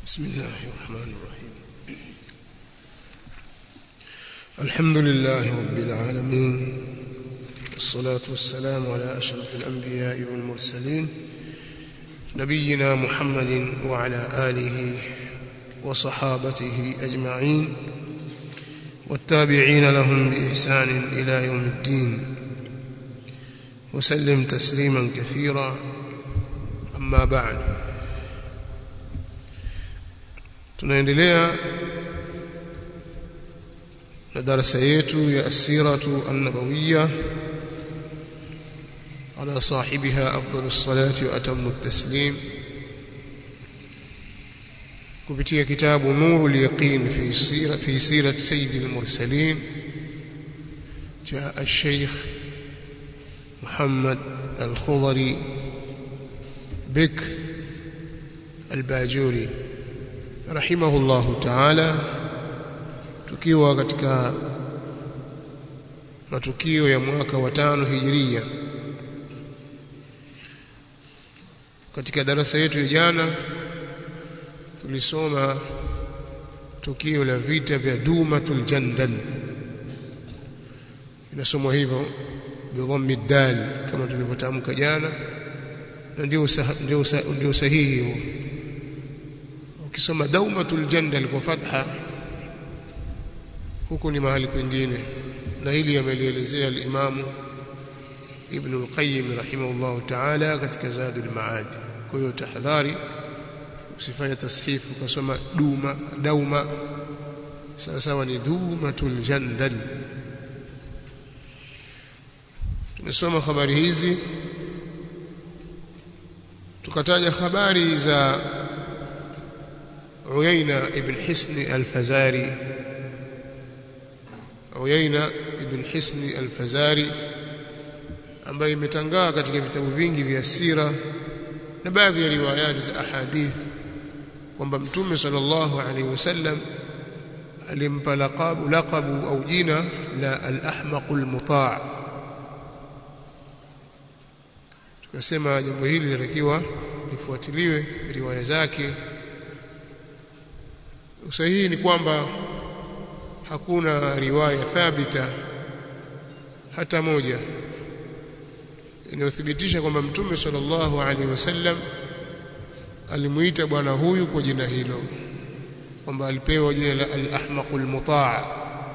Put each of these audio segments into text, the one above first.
بسم الله الرحمن الرحيم الحمد لله رب العالمين والصلاة والسلام على أشرف الأنبياء والمرسلين نبينا محمد وعلى آله وصحابته أجمعين والتابعين لهم بإحسان إلى يوم الدين وسلم تسليما كثيرا أما بعد tunaendelea na darasa yetu ya asiratu an-nabawiyya ala sahibiha afdalu salati wa atammu at-taslim kupitia kitabu nurul yaqin fi sira fi sirat sayyid al-mursalin جاء الشيخ محمد الخضري بك الباجوري rahimahullahu ta'ala tukiwa katika matukio ya mwaka wa tano hijiria katika darasa yetu ya jana tulisoma tukio la vita vya Dumatul Jandal inasomwa hivyo bidhammi dal kama tulivyotamka jana na ndio ndio ndio sahihi huo ukisoma daumatul jandal kwa fatha huku ni mahali kwingine na hili amelielezea al-Imam Ibn al-Qayyim rahimahullah ta'ala katika Zadul Ma'ad kwa hiyo tahadhari usifanye tashifu ukasoma duma dauma sawa sawa ni dumatul jandal tumesoma habari hizi tukataja habari za عيينة ابن حسن الفزاري عيينة ابن حسن الفزاري ambaye imetangaa katika vitabu vingi vya sira na baadhi ya riwayati za ahadith kwamba mtume sallallahu alaihi wasallam alimpa laqabu laqabu au jina la al-ahmaqul muta' tukasema jambo hili linatakiwa lifuatiliwe riwaya zake usahihi ni kwamba hakuna riwaya thabita hata moja inayothibitisha kwamba mtume sallallahu alaihi wasallam alimuita bwana huyu kwa jina hilo kwamba alipewa jina la al-ahmaqul mutaa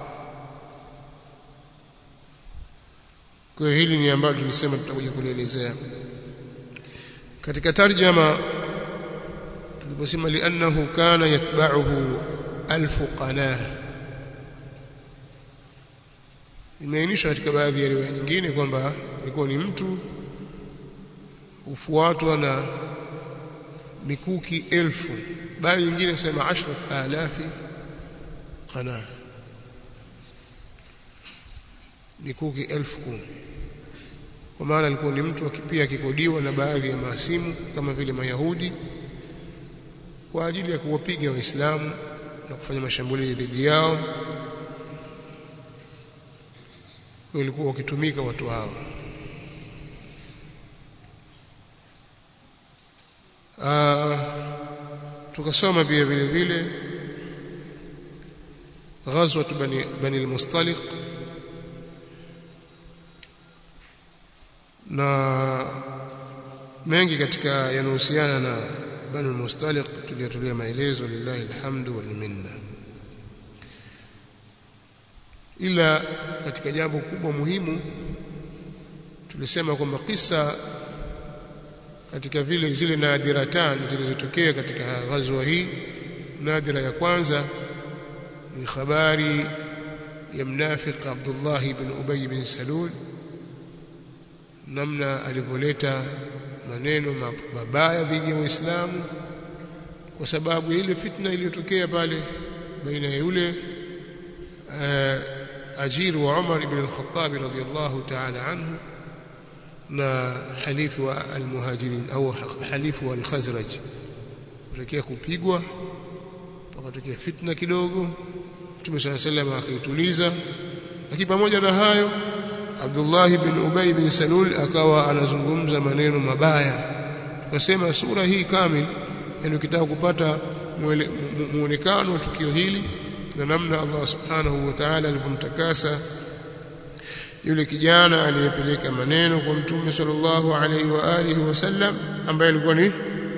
kwa hili ni ambalo tulisema tutakuja kulielezea katika tarjama tuliposema li'annahu kana yatba'uhu alfu qanah imeainishwa katika baadhi ya riwaya nyingine kwamba ilikuwa ni mtu ufuatwa na mikuki elfu bali nyingine sema ashrat alafi qanah mikuki elfu kumi kwa maana alikuwa ni mtu akipia akikodiwa na baadhi ya maasimu kama vile mayahudi kwa ajili ya kuwapiga waislamu na kufanya mashambulizi dhidi yao walikuwa wakitumika watu hao tukasoma pia vile vile ghazwat bani bani al-mustaliq na mengi katika yanahusiana na bani mustaliq tuliyatulia maelezo lillahi alhamdu wal minna ila katika jambo kubwa muhimu tulisema kwamba kisa katika vile zile nadiratan zilizotokea katika ghazwa hii nadira ya kwanza ni habari ya mnafiq Abdullah ibn Ubay bin Salul namna alivyoleta maneno mabaya dhidi ya Uislamu kwa sababu ile fitna iliyotokea pale baina ya yule ajiri wa Umar ibn al-Khattab radhiyallahu ta'ala anhu na halifu wa al-muhajirin au halifu wa al-Khazraj kutokea kupigwa pakatokea fitna kidogo Mtume صلى الله عليه وسلم akaituliza lakini pamoja na hayo Abdullah bin Ubay bin Salul akawa anazungumza maneno mabaya tukasema sura hii kamili yani ukitaka kupata muonekano wa tukio hili na namna Allah subhanahu wa ta'ala alivyomtakasa yule kijana aliyepeleka maneno kwa mtume sallallahu alaihi wa alihi wasallam ambaye alikuwa ni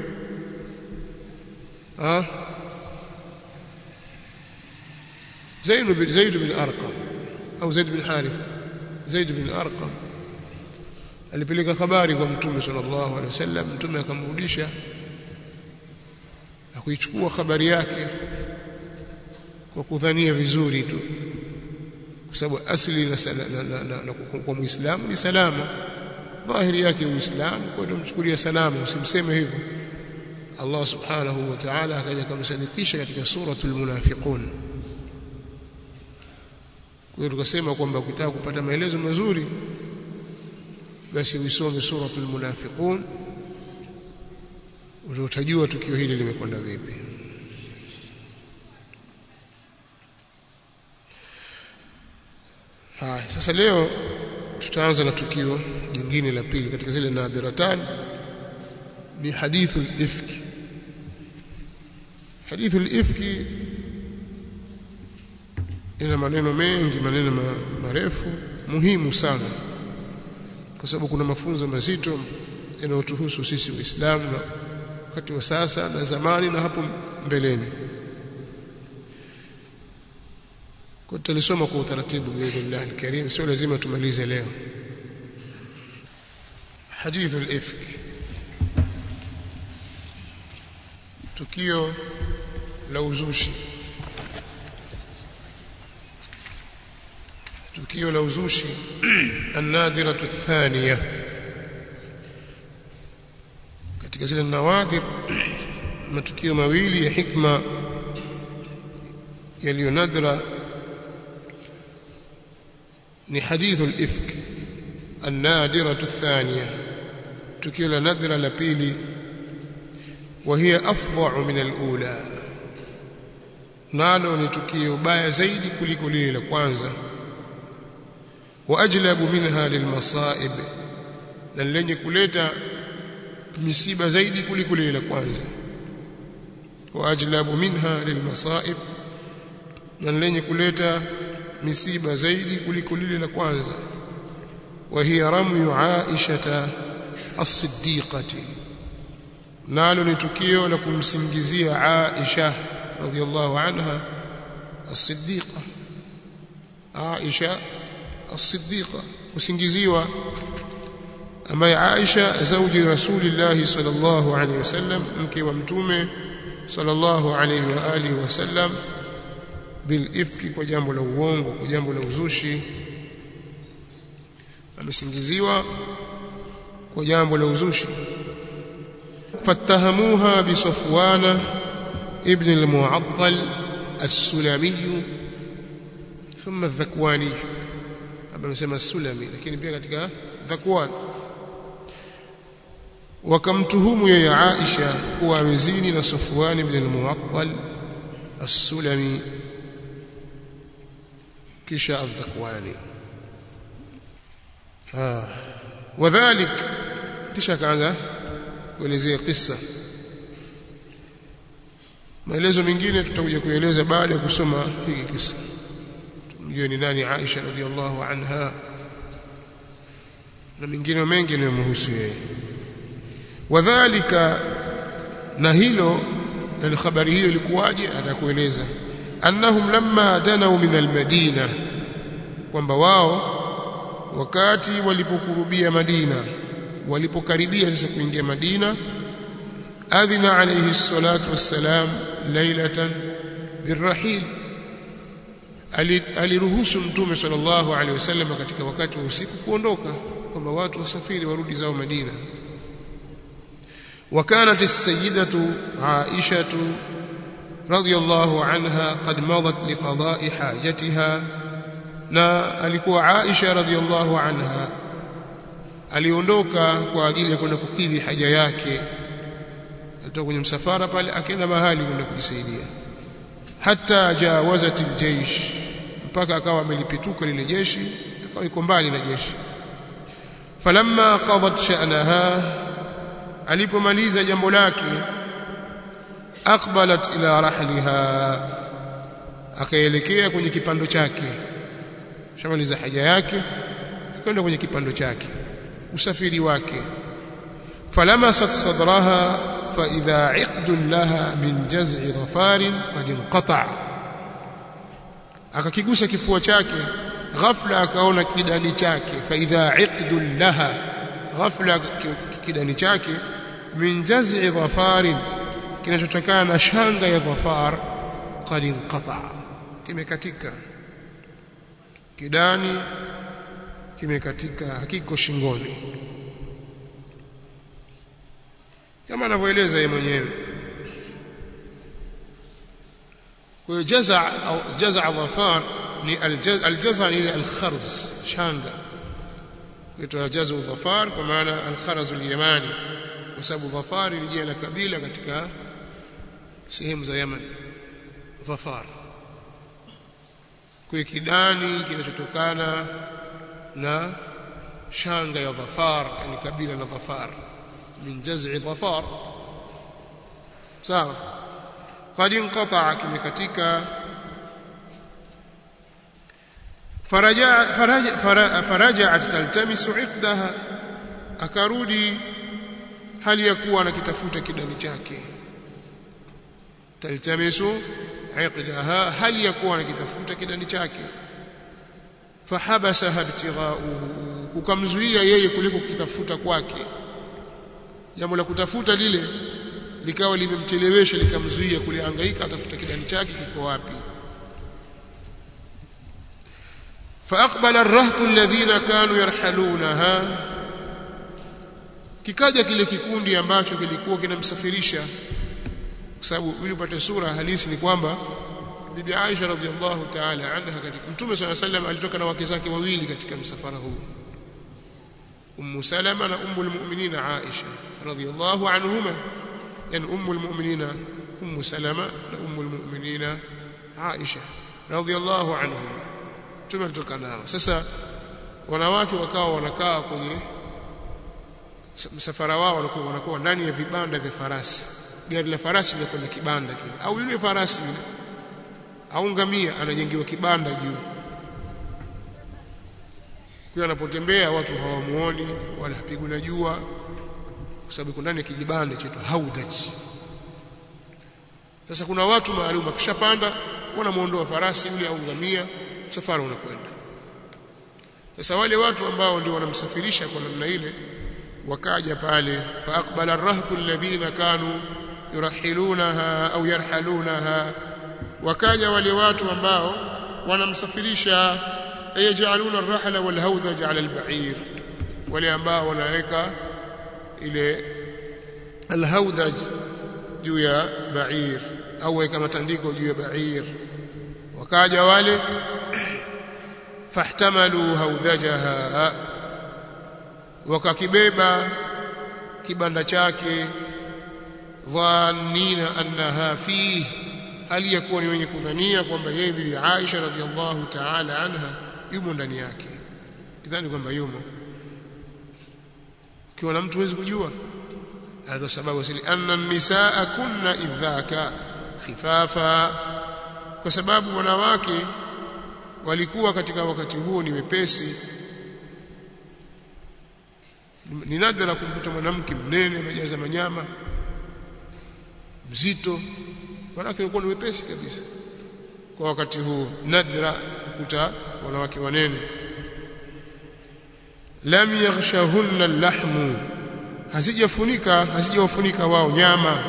ah Zaid bin Zaid bin Arqam au Zaid bin Haritha Zaid bin Arqam alipeleka habari kwa mtume sallallahu alaihi wasallam mtume akamrudisha akuichukua habari yake kwa kudhania vizuri tu kwa sababu asili na, na, na, na, na kwa muislamu ni salama dhahiri yake uislamu kwa ndio mchukulia salama usimseme hivyo Allah subhanahu wa ta'ala akaja kumsadikisha katika suratul munafiqun kwa hiyo tukasema kwamba ukitaka kupata maelezo mazuri basi uisome suratul munafiqun utajua tukio hili limekwenda vipi haya sasa leo tutaanza na tukio jingine la pili katika zile nadhiratan ni hadithu al-ifki hadithu al-ifki ina maneno mengi maneno marefu muhimu sana kwa sababu kuna mafunzo mazito yanayotuhusu sisi waislamu na wakati wa sasa na zamani na hapo mbeleni kwa tutalisoma kwa utaratibu biidhnillah alkarim sio lazima tumalize leo hadithu al-ifk tukio la uzushi tukio la uzushi an-nadiratu athaniya katika zile nawadir matukio mawili ya hikma yaliyo nadra ni hadithu al-ifk an-nadiratu athaniya tukio la nadra la pili وهي افظع من الاولى nalo ni tukio baya zaidi kuliko lile la kwanza waajlabu minha lilmasaib na lenye kuleta misiba zaidi kuliko lile la kwanza waajlabu minha lilmasaib na lenye kuleta misiba zaidi kuliko lile la kwanza وهي رمي عائشه الصديقه nalo ni tukio la kumsingizia Aisha radhiallahu anha as-siddiqa Aisha as-siddiqa kusingiziwa ambaye Aisha zauji Rasulillah sallallahu alaihi wasallam mke wa mtume sallallahu alaihi wa alihi wasallam bil ifki kwa jambo la uongo kwa jambo la uzushi amesingiziwa kwa jambo la uzushi فاتهموها بصفوان ابن المعطل السلمي ثم الذكواني hapa amesema sulami lakini pia katika dhakwan wakamtuhumu yeye Aisha kuwa amezini na Sufwan ibn al-Mu'attal as-Sulami kisha al-Dhakwani ah wadhalik kisha kaanza kuelezea kisa maelezo mengine tutakuja kueleza baada ya kusoma hiki kisa mjue ni nani Aisha radhiallahu anha na mengine mengi yanayomhusu yeye wadhālika na hilo na habari hiyo ilikuwaje atakueleza annahum lamma danau min almadina kwamba wao wakati walipokurubia Madina walipokaribia sasa kuingia Madina adhina alayhi salatu wassalam lailatan birrahil aliruhusu mtume sallallahu alaihi wasallam katika wakati wa usiku kuondoka kwamba watu wasafiri warudi zao Madina وكانت السيدة عائشة رضي الله عنها قد مضت لقضاء حاجتها na alikuwa Aisha radhiallahu anha aliondoka kwa ajili ya kwenda kukidhi haja yake alitoka kwenye msafara pale akaenda mahali kwenda kujisaidia hata jawazat aljaysh mpaka akawa amelipituka lile jeshi akawa iko mbali na jeshi falamma qadat sha'naha alipomaliza jambo lake faaqbalat ila rahliha akaelekea kwenye kipando chake shamaliza haja yake akaenda kwenye kipando chake usafiri wake falamasat sadraha fa idha iqdun laha min jaz'i dhafarin qad inqata akakigusa kifua chake ghafla akaona kidani chake fa idha iqdun laha ghafla kidani chake min jaz'i dhafarin kinachotokana na shanga ya dhafar qad inqata kimekatika kidani kimekatika hakiko shingoni kama anavyoeleza yeye mwenyewe kwa hiyo jaza au jaza dhafar ni aljaza ni alkharz shanga kuitwa jaza dhafar kwa maana alkharz alyamani kwa sababu dhafar ni jina la kabila katika sehemu za Yemen dhafar kwa kidani kinachotokana na shanga ya dhafar yani kabila la dhafar min jaz'i dhafar sawa qad inqata'a kimekatika faraja faraja faraja'at taltamisu 'iqdaha akarudi hali ya kuwa anakitafuta kidani chake taltamisu 'iqdaha hali ya kuwa anakitafuta kidani chake fahabasaha ibtigha'uhu kukamzuia yeye kuliko kutafuta kwake jambo la kutafuta lile likawa limemchelewesha likamzuia kulihangaika atafuta kidani chake kiko wapi فاقبل الرهط الذين كانوا يرحلونها kikaja kile kikundi ambacho kilikuwa kinamsafirisha kwa sababu ili upate sura halisi ni kwamba bibi Aisha radhiallahu ta'ala anha katika mtume swalla sallam alitoka na wake zake wawili katika msafara huu ummu salama na ummu almu'minina Aisha radhiallahu anhuma yani ummu almu'minina ummu salama na ummu almu'minina Aisha radhiallahu anhuma mtume alitoka nao sasa wanawake wakawa wanakaa kwenye msafara wao wanakuwa wanakuwa ndani ya vibanda vya farasi gari la farasi liko kwenye kibanda kile au yule farasi yule au ngamia anajengewa kibanda juu kwa anapotembea watu hawamuoni wala hapigwi na jua kwa sababu kuna ndani ya kijibanda chetu haudaj sasa kuna watu maalum akishapanda wanamuondoa farasi yule au ngamia safari unakwenda sasa wale watu ambao ndio wanamsafirisha kwa namna ile wakaja pale faaqbala arrahtu alladhina kanu yurahilunaha au yarhalunaha wakaja wale watu ambao wanamsafirisha ayajaluna arrahla walhawdaj ala alba'ir wale ambao wanaweka ile alhawdaj juu ya ba'ir au weka matandiko juu ya ba'ir wakaja wale fahtamalu hawdajaha wakakibeba kibanda chake dhannina annaha fihi hali ya kuwa ni wenye kudhania kwamba yeye bibi Aisha radhiallahu ta'ala anha yumo ndani yake kidhani kwamba yumo kiwa na mtu huwezi kujua ndio sababu sili anna nisaa kunna idhaka khifafa kwa sababu wanawake walikuwa katika wakati huo ni wepesi ni nadra kumkuta mwanamke mnene amejaza manyama mzito wanawake walikuwa ni wepesi kabisa kwa wakati huo nadra kukuta wanawake wanene lam yaghshahunna lahmu hazijafunika hazijawafunika wao nyama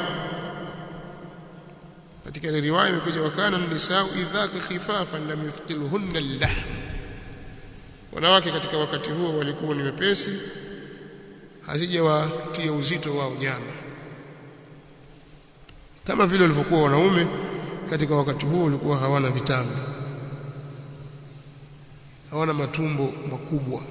katika ile riwaya imekuja wakana nisau idhaka khifafan lam yuthqilhunna al-lahm wanawake katika wakati huo walikuwa ni wepesi hazijawatia uzito wao nyama kama vile walivyokuwa wanaume katika wakati huo walikuwa hawana vitambi hawana matumbo makubwa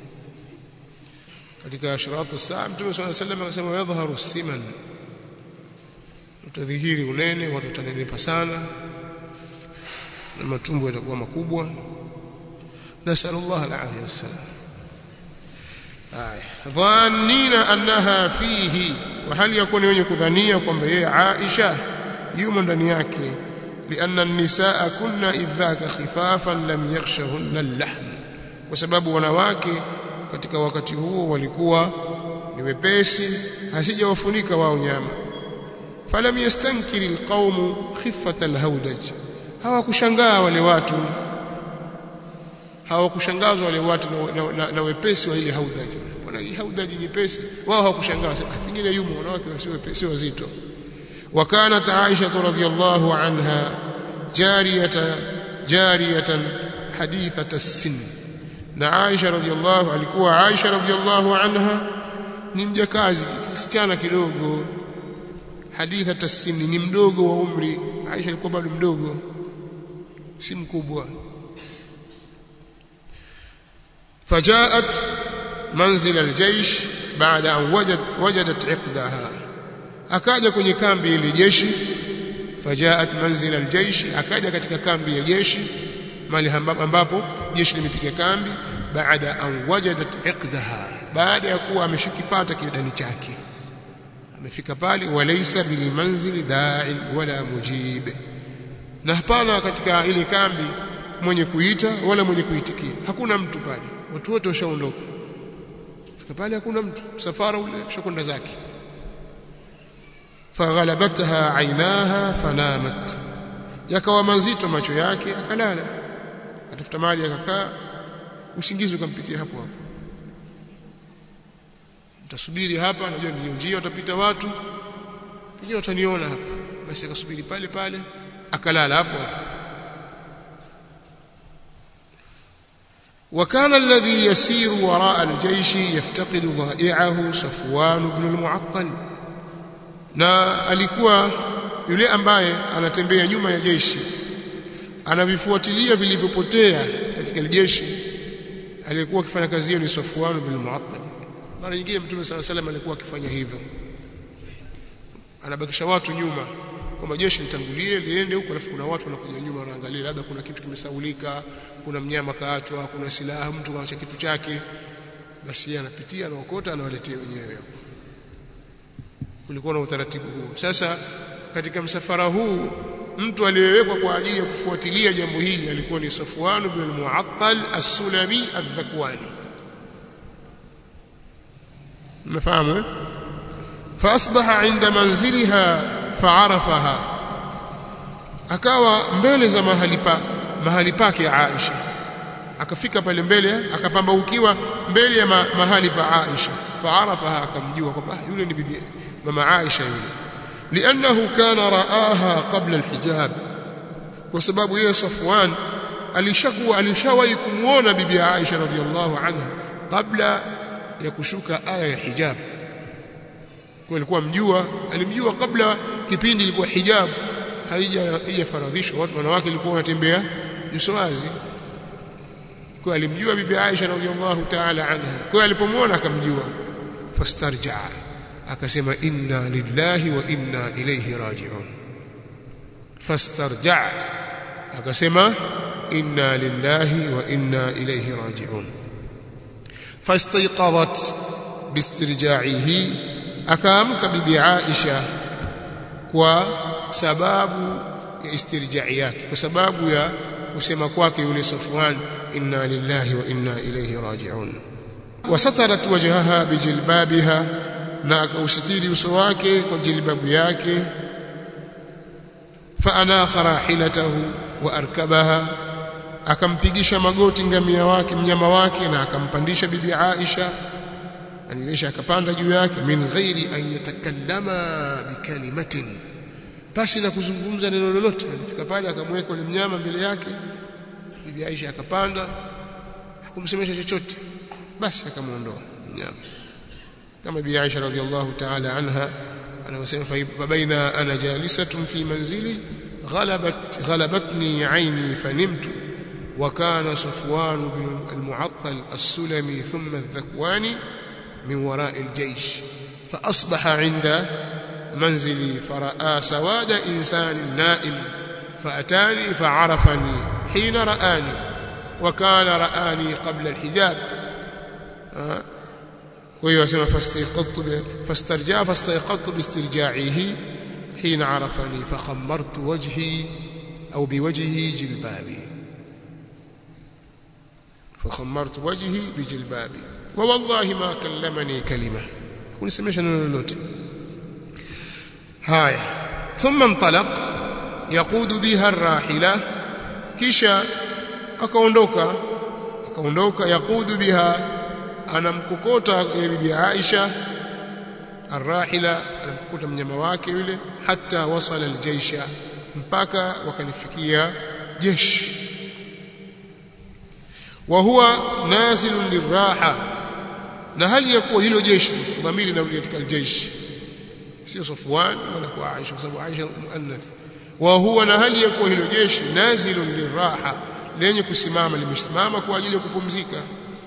katika ashratu saa mtume swalla sallam akasema yadhharu siman utadhihiri unene watu watanenepa sana na matumbo yatakuwa makubwa nasallallahu alaihi wasallam aya dhannina annaha fihi wa hali yakuni wenye kudhania kwamba yeye Aisha yumo ndani yake lianna an-nisaa kunna idhaka khifafan lam yakhshahunna al-lahm kwa sababu wanawake katika wakati huo walikuwa ni wepesi hasijawafunika wao nyama falam yastankiri alqaumu khiffat alhawdaj hawakushangaa wale watu hawakushangazwa wale watu na, na, na, na wepesi wa ile haudaj bwana hii haudaj nyepesi wao hawakushangaa pengine yumo wanawake wasio wepesi wazito وكانت عائشة رضي الله عنها جارية جارية حديثة السن na Aisha radhiallahu alikuwa Aisha radhiallahu anha ni mjakazi kisichana kidogo haditha tasini ni mdogo wa umri Aisha alikuwa bado mdogo si mkubwa fajaat manzil aljaysh baada an wajad wajadat iqdaha akaja kwenye kambi ile jeshi fajaat manzil aljaysh akaja katika kambi ya jeshi mali ambapo jeshi limepiga kambi baada an wajadat iqdaha baada ya kuwa ameshakipata kidani chake amefika pale walaysa bil manzili da'in wala mujib na hapana katika ile kambi mwenye kuita wala mwenye kuitikia hakuna mtu pale watu wote washaondoka fika pale hakuna mtu safara ule ushakwenda zake faghalabatha ainaha fanamat yakawa mazito macho yake akalala atafuta mali akakaa usingizi ukampitia hapo hapo utasubiri hapa najua ndio njia utapita watu pengine wataniona hapa basi akasubiri pale pale akalala hapo hapo وكان الذي يسير وراء الجيش يفتقد ضائعه صفوان بن المعطل na alikuwa yule ambaye anatembea nyuma ya jeshi anavifuatilia vilivyopotea katika jeshi aliyekuwa akifanya kazi hiyo ni Safwan bin Mu'attal mara nyingine mtume sana salam alikuwa akifanya hivyo anabakisha watu nyuma kwamba jeshi litangulie liende huko alafu kuna watu wanakuja nyuma wanaangalia labda kuna kitu kimesaulika kuna mnyama kaachwa kuna silaha mtu kaacha kitu chake basi yeye anapitia anaokota anawaletea wenyewe kulikuwa na utaratibu huu sasa katika msafara huu mtu aliyewekwa kwa ajili ya kufuatilia jambo hili alikuwa ni Safwan bin al-Mu'attal as-Sulami al-Dhakwani mnafahamu eh فاصبح عند منزلها فعرفها akawa mbele za mahali pa mahali pake Aisha akafika pale mbele akapambaukiwa mbele ya ma, mahali pa Aisha faarafaha akamjua kwamba yule ni bibi mama Aisha yule لانه كان رآها قبل الحجاب kwa sababu yeye Safwan alishakuwa alishawahi kumuona bibi Aisha radhiallahu anha kabla ya kushuka aya ya hijab kwa alikuwa mjua alimjua kabla kipindi ilikuwa hijab haija haijafaradhishwa watu wanawake walikuwa wanatembea nyuso wazi kwa alimjua bibi Aisha radhiallahu ta'ala anha kwa alipomwona akamjua fastarja akasema inna lillahi wa inna ilayhi raji'un fastarja akasema inna lillahi wa inna ilayhi raji'un fastayqadat bistirja'ihi akaamka bibi Aisha kwa sababu ya istirja'i yake kwa sababu ya kusema kwake yule Safwan inna lillahi wa inna ilayhi raji'un wasatarat wajhaha bijilbabiha na akausitiri uso wake kwa jilbabu yake faanakha rahilatahu wa arkabaha akampigisha magoti ngamia wake mnyama wake na akampandisha bibi Aisha anilisha akapanda juu yake min ghairi an yatakallama bikalimatin basi na kuzungumza neno lolote alifika pale akamweka yule mnyama mbele yake bibi Aisha akapanda hakumsemesha chochote basi akamuondoa mnyama kama bibi Aisha radhiallahu ta'ala anha anasema fa baina ana jalisatun fi manzili غلبت غلبتني عيني فنمت وكان صفوان بن المعطل السلمي ثم الذكواني من وراء الجيش فأصبح عند منزلي فرأى سواد إنسان نائم فأتاني فعرفني حين رآني وكان رآني قبل الحجاب وهي اسمها فاستيقظت فاسترجع فاستيقظت باسترجاعه حين عرفني فخمرت وجهي أو بوجهه جلبابي فخمرت وجهي بجلبابي ووالله ما كلمني كلمة كل سمعش لولوت هاي ثم انطلق يقود بها الراحلة كيشا akaondoka akaondoka yaqudu biha anamkokota bibi Aisha arrahila anamkokota mnyama wake yule hata wasala aljaisha mpaka wakalifikia jeshi wa huwa nazilun liraha na hali ya kuwa hilo jeshi sasa dhamiri inarudi katika aljeshi sio Safwan wala kwa Aisha kwa sababu Aisha muannath wa huwa na hali ya kuwa hilo jeshi nazilun liraha lenye kusimama limesimama kwa ajili ya kupumzika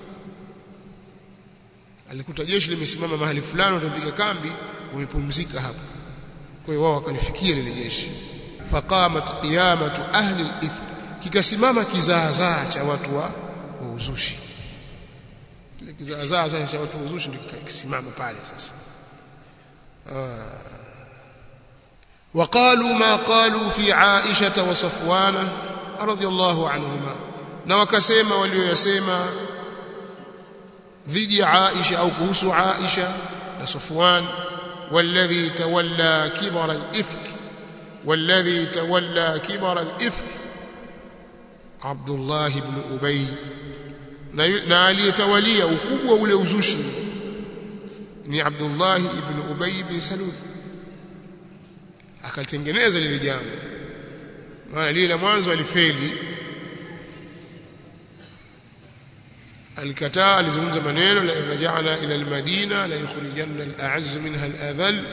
alikuta jeshi limesimama mahali fulani watapiga kambi wamepumzika hapo kwa hiyo wao wakalifikia lile jeshi faqamat qiyamatu ahli al-ifk kikasimama kizaazaa cha watu wa uzushi kile kizaazaa cha watu wa uzushi ndio kisimama pale sasa وقالوا ما قالوا في عائشة وصفوان رضي الله عنهما na wakasema walioyasema dhidi ya Aisha au kuhusu Aisha na Safwan والذي تولى كبر الإفك والذي تولى كبر الإفك عبد الله بن أبي na aliyetawalia ukubwa ule uzushi ni Abdullah ibn Ubay ibn Salul akalitengeneza lile jambo maana lile la mwanzo alifeli alikataa alizungumza maneno la rajana ila almadina la yukhrijanna al'azz minha al'adhal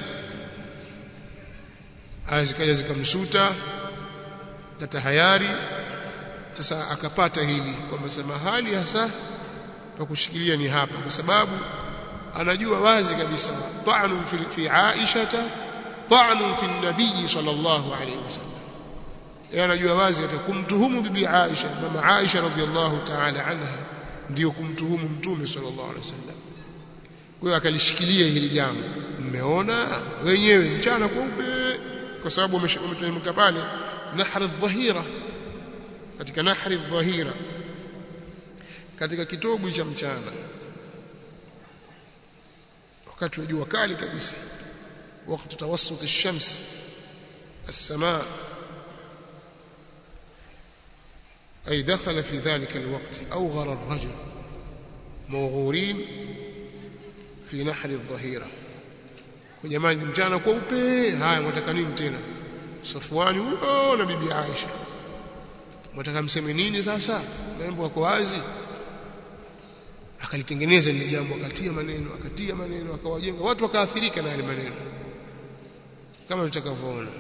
azikaja zikamsuta tatahayari sasa akapata hili kwamba mahali hasa pa kushikilia ni hapa kwa sababu anajua wazi kabisa ta'nu fi, fi Aisha ta'nu fi nabii sallallahu alayhi wasallam yeye anajua wazi katika kumtuhumu bibi Aisha mama Aisha radhiallahu ta'ala anha ndio kumtuhumu mtume sallallahu alaihi wasallam kwa hiyo akalishikilia hili jambo mmeona wenyewe mchana kweupe kwa sababu umetemka pale nahri dhahira katika nahri dhahira katika kitobu cha mchana wakati wa jua kali kabisa wakati tawassut ash-shams as-samaa أي دخل في ذلك الوقت أوغر الرجل موغورين في نحر الظهيرة jamani mchana kweupe haya mwataka nini tena Safwani huyo na bibi Aisha mwataka mseme nini sasa mambo yako wazi akalitengeneza lile jambo akatia maneno akatia maneno akawajenga watu wakaathirika na yale maneno kama tutakavyoona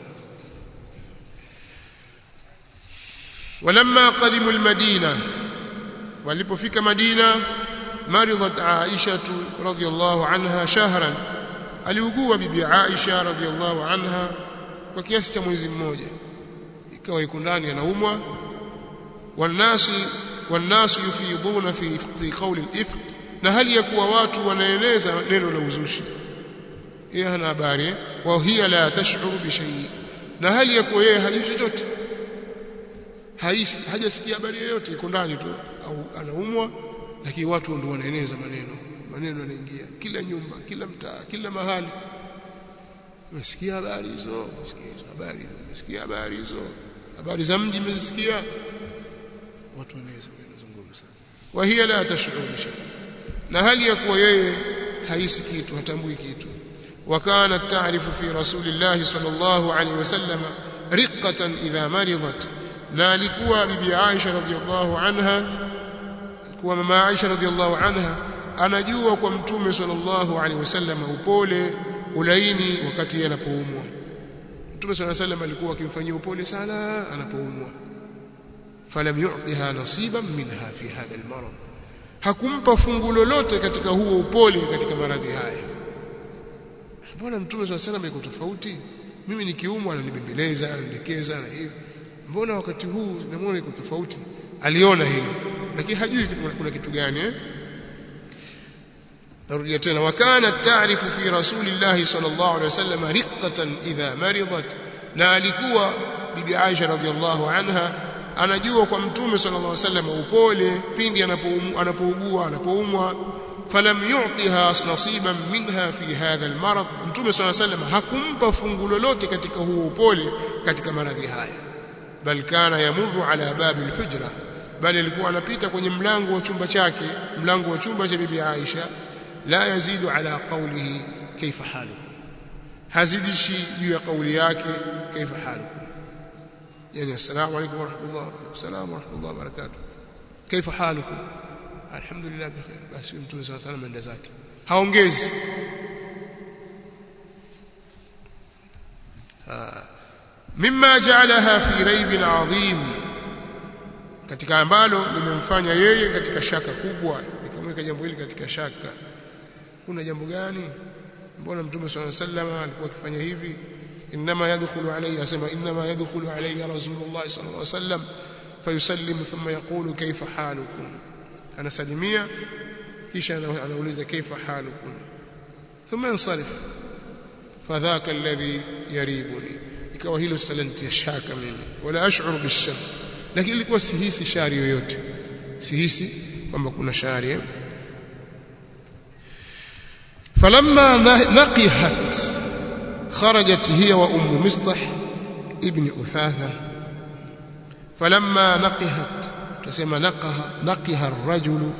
ولما قدموا المدينة walipofika Madina maridhat Aisha radhiyallahu anha shahran aliugua bibi Aisha radhiyallahu anha kwa kiasi cha mwezi mmoja ikawa iko ndani anaumwa wanasi wanasu yufidhuna fi fi qawli al-ifk na hali ya kuwa watu wanaeleza neno la uzushi yeye hana habari wa hiya la tash'uru bi shay na hali ya kuwa yeye hajui chochote haishi hajasikia habari yoyote iko ndani tu au anaumwa lakini watu ndio wanaeneza maneno maneno yanaingia kila nyumba kila mtaa kila mahali umesikia habari hizo umesikia hizo habari hizo umesikia habari hizo habari za mji umesikia watu wanaweza kuzungumza wa hiya la tashuru shay na hali ya kuwa yeye haisi kitu hatambui kitu وكانت تعرف في رسول الله صلى الله عليه وسلم رقة إذا مرضت na alikuwa bibi Aisha radhiallahu anha alikuwa mama Aisha radhiallahu anha anajua kwa mtume sallallahu alaihi wasallam upole ulaini wakati anapoumwa mtume sallallahu alaihi wasallam alikuwa akimfanyia upole sana anapoumwa falam yu'tiha nasiban minha fi hadha almarad hakumpa fungu lolote katika huo upole katika maradhi haya mbona mtume sallallahu alaihi wasallam yuko tofauti mimi nikiumwa ananibembeleza ananielekeza na hivi mbona wakati huu namuona iko tofauti aliona hilo lakini hajui kuna kitu gani eh narudia tena wakana taarifu fi rasulillahi sallallahu alaihi wasallam riqqatan idha maridat na alikuwa bibi Aisha radhiallahu anha anajua kwa mtume sallallahu alaihi wasallam upole pindi anapougua anapoumwa falam yu'tiha nasiban minha fi hadha almarad mtume sallallahu alaihi wasallam hakumpa fungu lolote katika huo upole katika maradhi haya bal kana yamurru ala babi alhujra bali alikuwa anapita kwenye mlango wa chumba chake mlango wa chumba cha bibi Aisha la yazidu ala qawlihi kaifa halu hazidishi juu ya kauli yake kaifa halu yani assalamu alaykum wa rahmatullah assalamu wa rahmatullah wa barakatuh kaifa halukum alhamdulillah bikhair basi mtume sallallahu alayhi wasallam zake haongezi mimma ja'alaha fi raibin adhim katika ambalo limemfanya yeye katika shaka kubwa nikamweka jambo hili katika shaka kuna jambo gani mbona mtume sallallahu alayhi wasallam alikuwa akifanya hivi inma yadkhulu alayhi asema inma yadkhulu alayhi rasulullah sallallahu alayhi wasallam fayusallimu thumma yaqulu kayfa halukum anasalimia kisha anauliza kayfa halukum thumma yansarif fadhaka alladhi yaribuni ikawa hilo salanti shaka mimi wala ash'uru bishar lakini ilikuwa sihisi shari yoyote sihisi kwamba kuna shari eh? فلما نقحت خرجت هي وأم مصطح ابن أثاثة فلما نقحت تسمى نقها نقها الرجل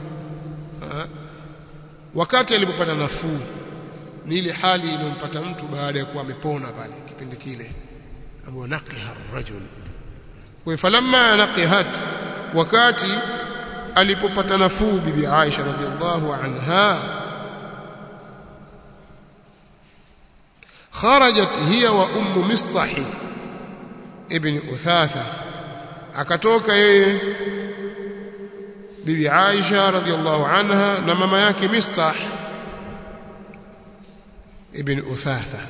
wakati alipopata nafuu ni ile hali iliyompata mtu baada ya kuwa amepona pale kipindi kile ambayo naqiha ar-rajul kwa falamma naqihat wakati alipopata nafuu bibi Aisha radhiallahu anha خرجت هي وام مصطح ابن أثاثة akatoka yeye bibi Aisha radhiallahu anha na mama yake Mistah ibn Uthatha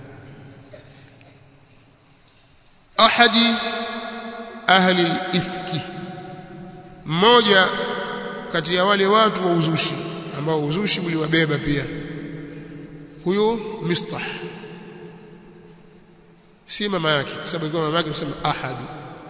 ahadi ahli al-ifki mmoja kati ya wale watu wa uzushi ambao uzushi uliwabeba pia huyo Mistah si mama yake kwa sababu ilikuwa mama yake kusema ahadu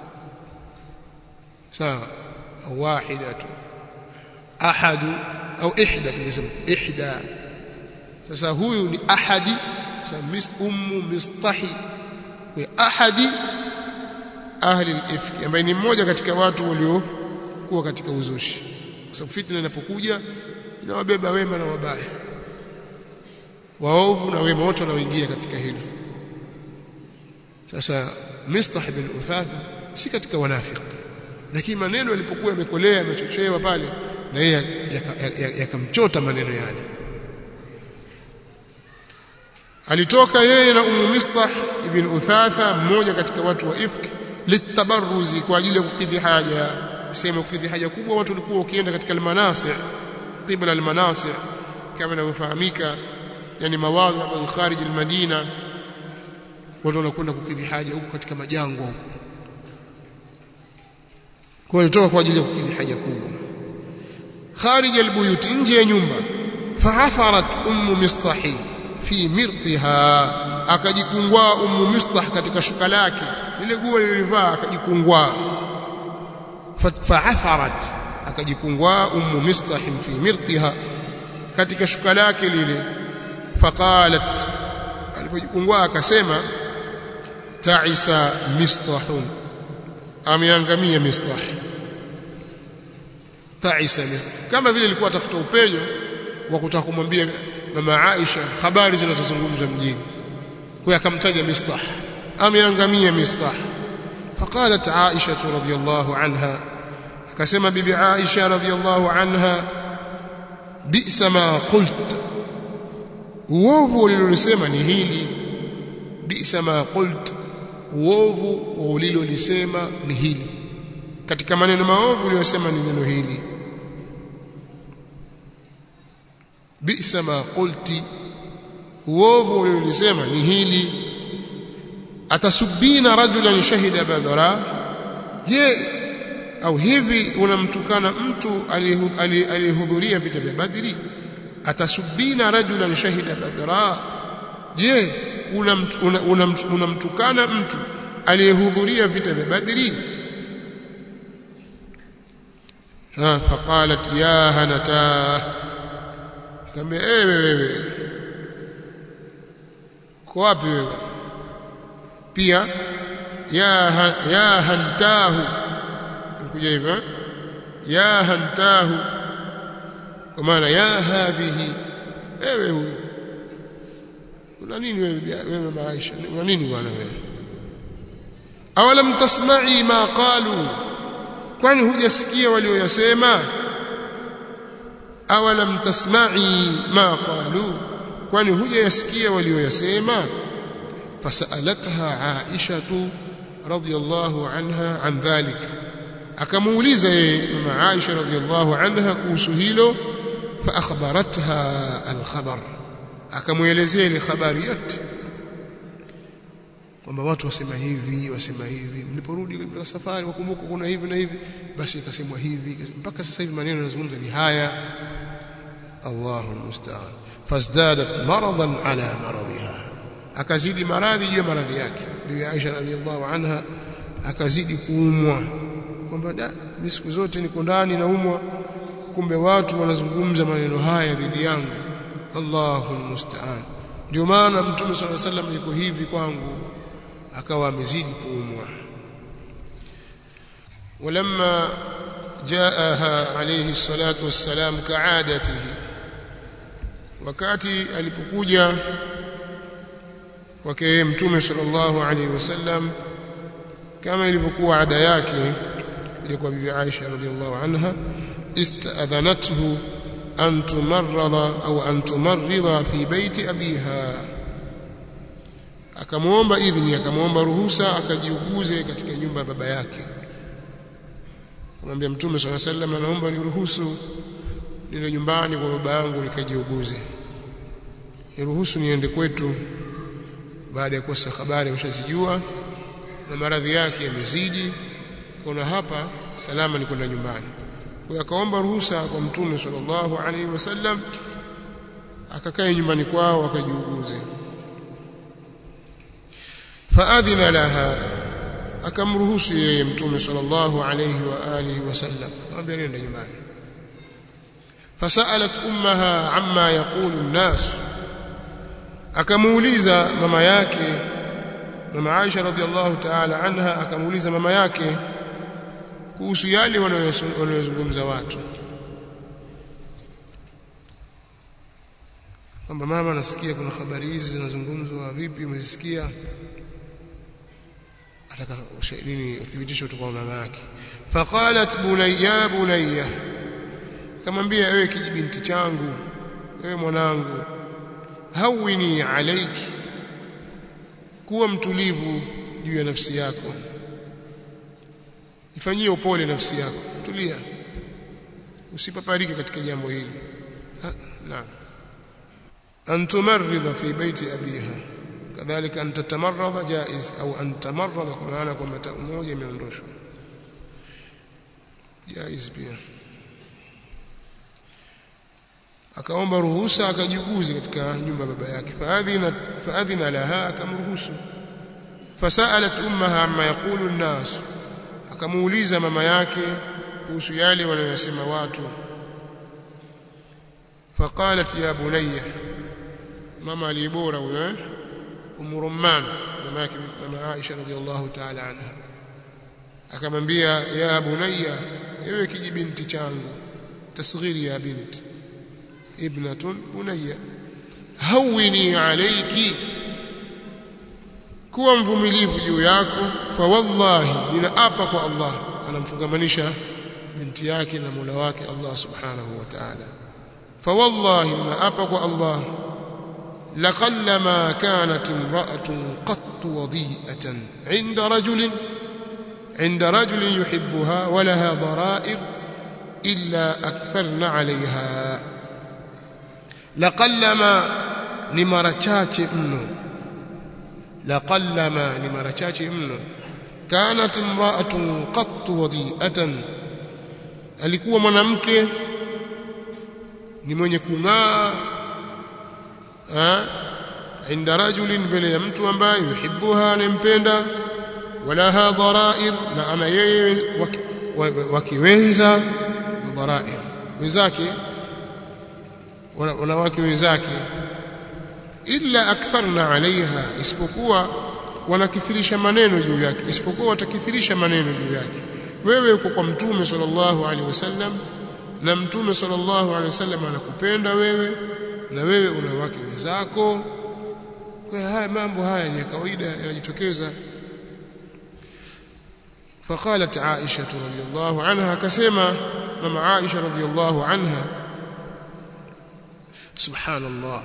sawa au wahidatu ahadu au ihda tunasema ihda sasa huyu ni ahadi sasa mis ummu mistahi kwa ahadi ahli al-ifki ambaye ni mmoja katika watu waliokuwa katika uzushi kwa sababu fitna inapokuja inawabeba wema na wabaya waovu na wema wote wanaoingia katika hilo sasa Mistah bin Uthatha si katika wanafiki lakini maneno yalipokuwa yamekolea yamechochewa pale na yeye yakamchota maneno yale alitoka yeye na Ummu Mistah ibn Uthatha mmoja katika watu wa ifki litabaruzi kwa ajili ya kukidhi haja sema kukidhi haja kubwa watu walikuwa ukienda katika almanasi qibla almanasi kama inavyofahamika yani mawadhi ambayo kharij almadina watu wanakwenda kukidhi haja huko katika majangwa huko kwa walitoka kwa ajili ya kukidhi haja kubwa kharij albuyut nje ya nyumba fa'atharat ummu mistahi fi mirtiha akajikungwa ummu mistah katika shuka lake lile guo lilivaa akajikungwa fa'atharat akajikungwa ummu mistah fi mirtiha katika shuka lake lile faqalat alipojikungwa akasema ta'isa mistahun ameangamia mistah ta'isa kama vile ilikuwa tafuta upenyo wa kutaka kumwambia mama Aisha habari zinazozungumzwa mjini kwa akamtaja mistah ameangamia mistah فقالت عائشة رضي الله عنها akasema bibi Aisha radhiyallahu anha bi'sa ma qult uovu ulilolisema ni hili bi'sa ma qult uovu ulilolisema ni hili katika maneno maovu uliyosema ni neno hili bi'sa ma qulti uovu ulilolisema ni hili atasubina rajulan shahida badra je au hivi unamtukana mtu aliyehudhuria vita vya badri atasubina rajulan shahida badra je unamtukana una, una, una mtu aliyehudhuria vita vya badri ha faqalat ya hanata kama ewe wewe kwa wapi wewe pia ya ya hantahu kuja hivyo ya hantahu kwa maana ya hadhihi ewe huyu una nini wewe wewe maisha una nini bwana wewe awalam tasma'i ma qalu kwani hujasikia walioyasema awalam tasma'i ma qalu kwani hujasikia walioyasema fasalatha aisha radhiyallahu anha an dhalik akamuuliza yeye mama Aisha radhiallahu anha kuhusu hilo fa akhbaratha alkhabar akamuelezea ile habari yote kwamba watu wasema hivi wasema hivi mliporudi kutoka safari wakumbuka kuna hivi na hivi basi ikasemwa hivi mpaka sasa hivi maneno yanazungumza ni haya Allahu almusta'an fazdadat maradan ala maradiha akazidi maradhi juu ya maradhi yake bibi Aisha radhiallahu anha akazidi kuumwa kwamba da mimi siku zote niko ndani naumwa kumbe watu wanazungumza maneno haya dhidi yangu Allahu almusta'an ndio maana mtume swalla sallam yuko hivi kwangu akawa amezidi kuumwa ولما جاءها عليه الصلاة والسلام كعادته wakati alipokuja kwake mtume sallallahu alaihi wasallam kama ilivyokuwa ada yake ilikuwa bibi Aisha radhiallahu anha istadhanathu an tumarrada au an tumarrida fi baiti abiha akamwomba idhini akamwomba ruhusa akajiuguze katika nyumba ya baba yake kumwambia mtume swalla sallam anaomba niruhusu nile nyumbani kwa baba yangu nikajiuguze niruhusu niende kwetu baada ya kosa habari ameshazijua na maradhi yake yamezidi kuna hapa salama ni kwenda nyumbani kwa akaomba ruhusa kwa mtume sallallahu alaihi wasallam akakae nyumbani kwao akajiuguze faadhina laha akamruhusu yeye mtume sallallahu alaihi wa alihi wasallam akamwambia nenda nyumbani fasalat ummaha amma yaqulu an-nas akamuuliza mama yake mama Aisha radhiallahu ta'ala anha akamuuliza mama yake kuhusu yale wanayozungumza watu kwamba mama nasikia kuna habari hizi zinazungumzwa vipi umezisikia ataka nini uthibitisho kutoka kwa mama yake faqalat bunayya bunayya kamwambia wewe kijibinti changu wewe mwanangu hawini alayki kuwa mtulivu juu ya nafsi yako ifanyie upole nafsi yako tulia usipaparike katika jambo hili naam an tumarridha fi baiti abiha kadhalika an tatamarradha jaiz au an tamarradha kwa maana kwamba moja imeondoshwa jaiz pia akaomba ruhusa akajiguze katika nyumba baba yake faadhina faadhina laha akamruhusu fasalat ummaha amma yaqulu an-nas akamuuliza mama yake kuhusu yale wanayosema watu faqalat ya bunayya mama alibora huyo eh umurumman mama yake mama Aisha radhiallahu ta'ala anha akamwambia ya bunayya ewe kijibinti changu tasghiri ya binti ibnatun bunayya hawini alayki kuwa mvumilivu juu yako fa wallahi ninaapa kwa Allah anamfungamanisha binti yake na Mola wake Allah subhanahu wa ta'ala fa wallahi ninaapa kwa Allah لقلما كانت امرأة قط وضيئة عند رجل عند رجل يحبها ولها ضرائر إلا أكثرن عليها لقلما لمرچاچ منه لقلما لمرچاچ منه كانت امرأة قط وضيئة alikuwa mwanamke ni mwenye kung'aa inda rajulin mbele ya mtu ambaye yuhibbuha anempenda walaha dharair na ana yeye wakiwenza dharair wenzake wanawake wenzake illa aktharna alaiha isipokuwa wanakithirisha maneno juu yake isipokuwa watakithirisha maneno juu yake wewe uko kwa mtume sallallahu alaihi wasallam na mtume sallallahu alaihi wasallam anakupenda wewe na wewe una wake wenzako kwa haya mambo haya ni ya kawaida yanajitokeza فقالت عائشة رضي الله عنها كسما مما عائشة رضي الله عنها سبحان الله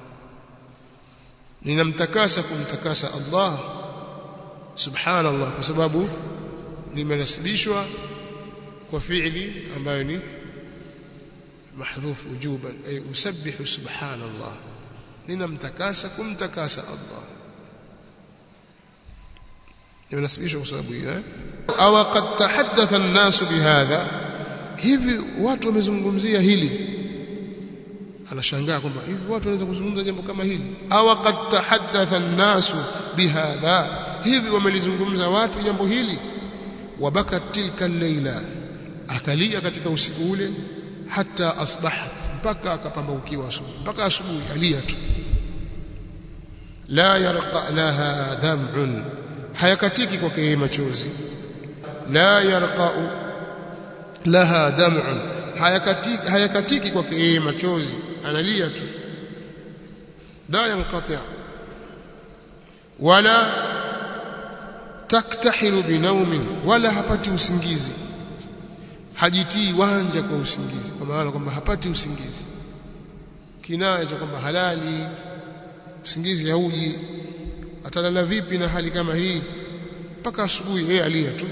ninamtakasa kumtakasa Allah subhanallah kwa sababu limenasibishwa kwa fi'li ambayo ni mahdhuf wujuban ay usabbihu subhanallah ninamtakasa kumtakasa Allah limenasibishwa kwa sababu hiyo eh aw qad tahaddatha an-nas bihadha hivi watu wamezungumzia hili anashangaa kwamba hivi watu wanaweza kuzungumza jambo kama hili aw qad tahaddatha an-nas bihadha hivi wamelizungumza watu jambo hili wabakat tilka al-laila akalia katika usiku ule hata asbahat mpaka akapambaukiwa asubuhi mpaka asubuhi alia tu la yarqa laha dam'un hayakatiki kwake yeye machozi la yarqa'u laha dam'un hayakatiki hayakatiki kwake yeye machozi analia tu la yanqati' wala taktahilu binaumin wala hapati usingizi hajitii wanja kwa usingizi kwa maana kwamba hapati usingizi kinaya cha kwamba halali usingizi hauji atalala vipi na hali kama hii mpaka asubuhi yeye alia tu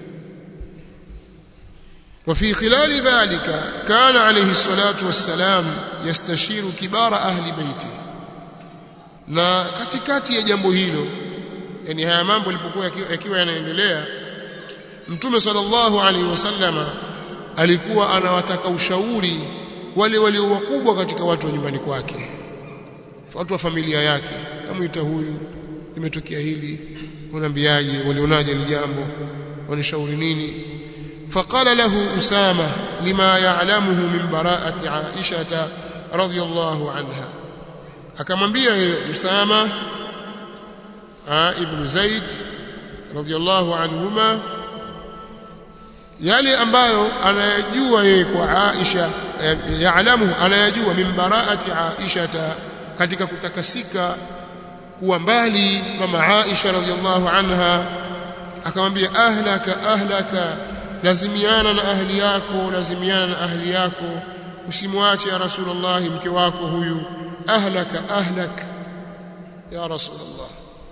وفي خلال ذلك كان عليه الصلاة والسلام يستشير كبار أهل بيته na katikati ya jambo hilo yani haya mambo yalipokuwa yakiwa yanaendelea mtume sallallahu alaihi wasallama alikuwa anawataka ushauri wale walio wakubwa katika watu wa nyumbani kwake watu wa familia yake amuita huyu limetokea hili unaambiaje walionaje ni jambo wanishauri nini فقال له أسامة لما يعلمه من براءة عائشة رضي الله عنها akamwambia yeye Usama ibn Zaid radhiyallahu anhuma yale ambayo anayajua yeye kwa Aisha yaalamu anayajua min baraati Aisha katika kutakasika kuwa mbali mama Aisha radhiyallahu anha akamwambia ahlaka ahlaka lazimiana na ahli yako lazimiana na ahli yako usimwache ya rasulullah mke wako huyu ahlaka ahlak ya rasulullah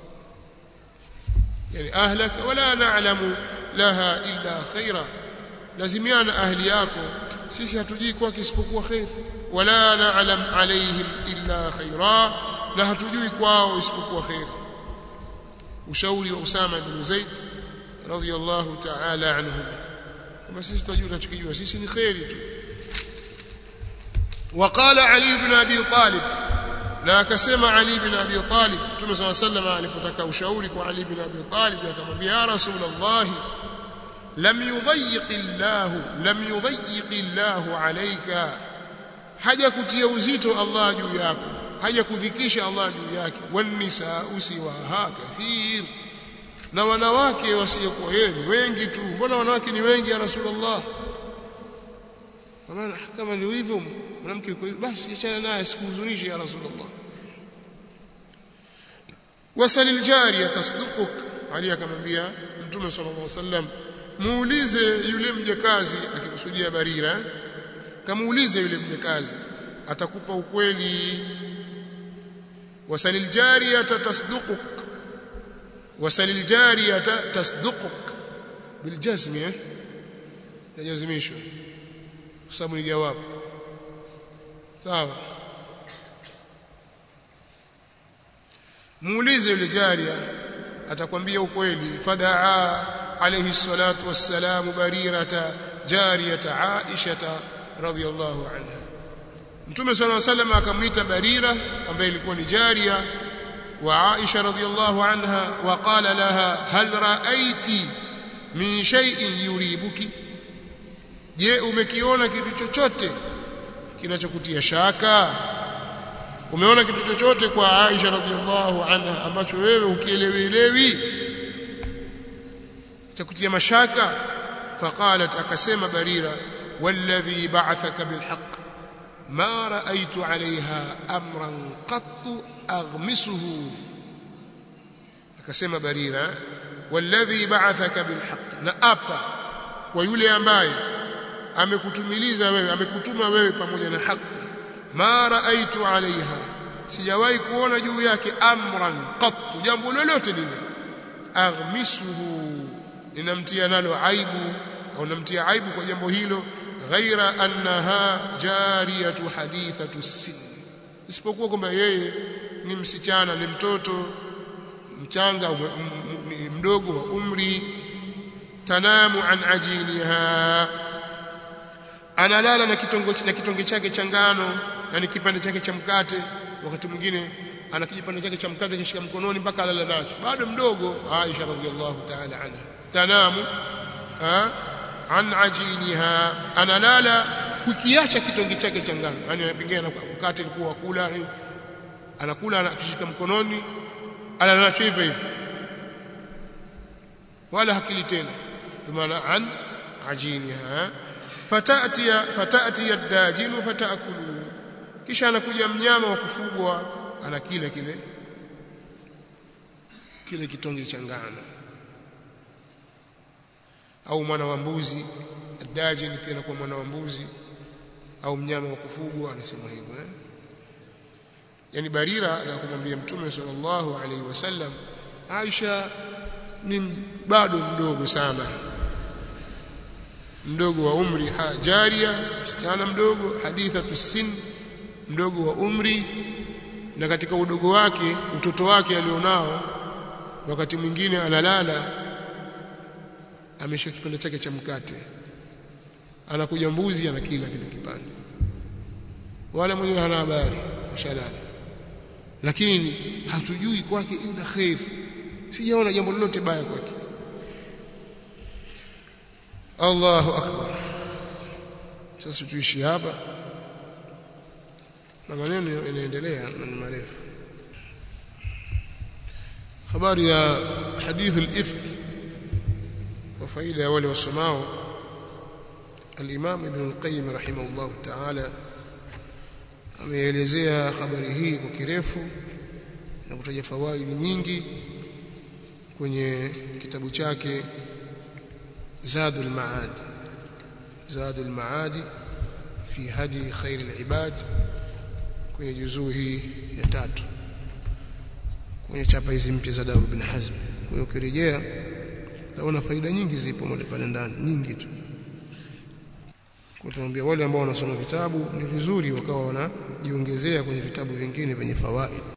yani ahlaka wala na'lamu laha illa khaira lazimiana ahli yako sisi hatujui kwake isipokuwa khair wala na'lam alaihim illa khaira na hatujui kwao isipokuwa khair ushauri wa Usama ibn Zaid radiyallahu ta'ala anhu kama sisi tunajua tunachokijua sisi ni khairi tu وقال علي بن ابي طالب na akasema Ali bin Abi Talib Mtume صلى الله عليه وسلم alipotaka ushauri kwa Ali bin Abi Talib akamwambia ya Rasulullah lam yudayyiq Allah lam yudayyiq Allah alayka haja kutia uzito Allah juu yako haja kudhikisha Allah juu yake wanisa usiwaha kathir na wanawake wasiokuwa yeye wengi tu mbona wanawake ni wengi ya Rasulullah maana kama ni hivyo mwanamke basi achana naye sikuhuzunishe ya Rasulullah wasal aljariya tasdukuk Ali akamwambia Mtume sallallahu alaihi wasallam muulize yule mjakazi akikusudia Barira kamuulize yule mjakazi atakupa ukweli wasal aljariya tasdukuk wasal aljariya tasdukuk biljazm eh najazimishwa kwa sababu ni jawabu sawa muulize yule jaria atakwambia ukweli fadaa alayhi salatu wassalam barirata jariyata aisha radhiyallahu anha Mtume صلى الله عليه وسلم akamwita Barira ambaye ilikuwa ni jaria wa Aisha radhiyallahu anha wa qala laha hal ra'aiti min shay'in yuribuki je umekiona kitu chochote kinachokutia shaka umeona kitu chochote kwa Aisha radhiallahu anha ambacho wewe ukielewielewi cha kutia mashaka faqalat akasema barira walladhi ba'athaka bilhaq ma ra'aytu 'alayha amran qattu aghmisuhu akasema barira walladhi ba'athaka bilhaq na apa kwa yule ambaye amekutumiliza wewe amekutuma wewe pamoja na haki ma raaitu alaiha sijawahi kuona juu yake amran qattu jambo lolote lile aghmisuhu ninamtia nalo aibu au namtia aibu kwa jambo hilo ghaira annaha jariyatu hadithatu sin isipokuwa kwamba yeye ni msichana ni mtoto mchanga mdogo wa umri tanamu an ajiniha analala na kitongo na kitonge chake cha ngano yani kipande chake cha mkate wakati mwingine ana kipande chake cha mkate kishika mkononi mpaka alala nacho bado mdogo Aisha radhiallahu ta'ala anha tanamu ha an ajiniha analala kukiacha kitonge chake cha ngano yani anapingana na mkate ilikuwa kula anakula anakishika mkononi alala nacho hivyo hivyo wala hakili tena maana an ajiniha fatati fatati ad-dajinu fatakulu kisha anakuja mnyama wa kufugwa anakila kile kile kitonge cha ngano au mwana wa mbuzi ad-dajin pia anakuwa mwana wa mbuzi au mnyama wa kufugwa anasema hivyo eh yani barira na kumwambia mtume sallallahu alaihi wasallam Aisha ni bado mdogo sana mdogo wa umri jaria msichana mdogo haditha tusin mdogo wa umri na katika udogo wake utoto wake alionao wakati mwingine analala ameshika kipande chake cha mkate anakuja mbuzi anakila kile kipande wala mwenyewe hana habari kashalala lakini hatujui kwake ila khair sijaona jambo lolote baya kwake Allahu akbar sasa tuishi hapa na maneno yanaendelea na ni marefu habari ya hadith al-ifk kwa faida ya wale wasomao al-Imam Ibn al-Qayyim rahimahullah ta'ala ameelezea habari hii kwa kirefu na kutaja fawaidi nyingi kwenye kitabu chake Zadul Maad Zadul Maad fi hadi khair al-ibad kwenye juzuu hii ya tatu kwenye chapa hizi mpya za Daru bin Hazm kwa hiyo ukirejea utaona faida nyingi zipo mle pale ndani nyingi tu kutuambia wale ambao wanasoma vitabu ni vizuri wakawa wanajiongezea kwenye vitabu vingine vyenye fawaid